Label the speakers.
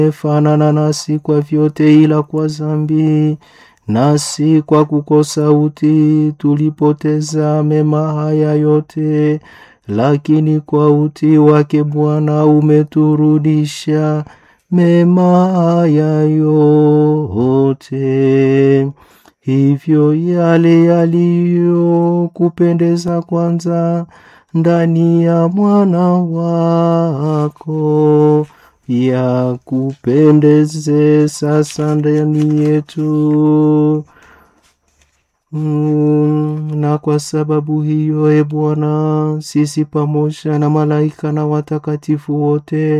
Speaker 1: fanana nasi kwa vyote, ila kwa dhambi nasi kwa kukosa utii tulipoteza mema haya yote, lakini kwa utii wake Bwana umeturudisha mema haya yote. Hivyo yale yaliyokupendeza kwanza ndani ya mwana wako yakupendeze sasa ndani yetu. Mm, na kwa sababu hiyo, e Bwana, sisi pamoja na malaika na watakatifu wote